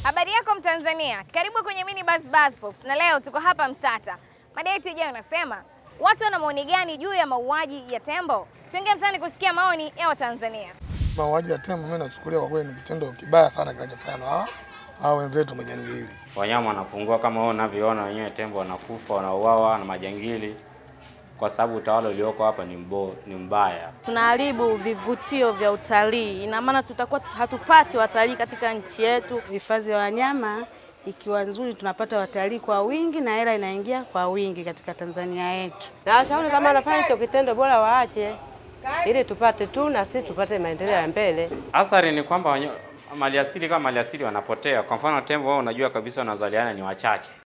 Habari yako Mtanzania, karibu kwenye Mini Buzz Buzz Pops, na leo tuko hapa Msata. Mada yetu ijayo inasema watu wana maoni gani juu ya mauaji ya tembo? Tuingie mtaani kusikia maoni ya Watanzania. Mauaji ya tembo mimi nachukulia kwa kweli ni kitendo kibaya sana kinachofanywa na hawa hawa wenzetu majangili. Wanyama wanapungua kama wewe unavyoona wenyewe, tembo wanakufa, wanauawa na majangili, kwa sababu utawala ulioko hapa ni mbo, ni mbaya. tunaharibu vivutio vya utalii. Ina maana tutakuwa hatupati watalii katika nchi yetu. Hifadhi ya wanyama ikiwa nzuri, tunapata watalii kwa wingi na hela inaingia kwa wingi katika Tanzania yetu. Na washauri kama wanafanya hicho kitendo bora waache, ili tupate tu na sisi tupate maendeleo ya mbele. Athari ni kwamba wanya- maliasili kama maliasili wanapotea. Kwa mfano tembo, wao unajua kabisa wanazaliana ni wachache,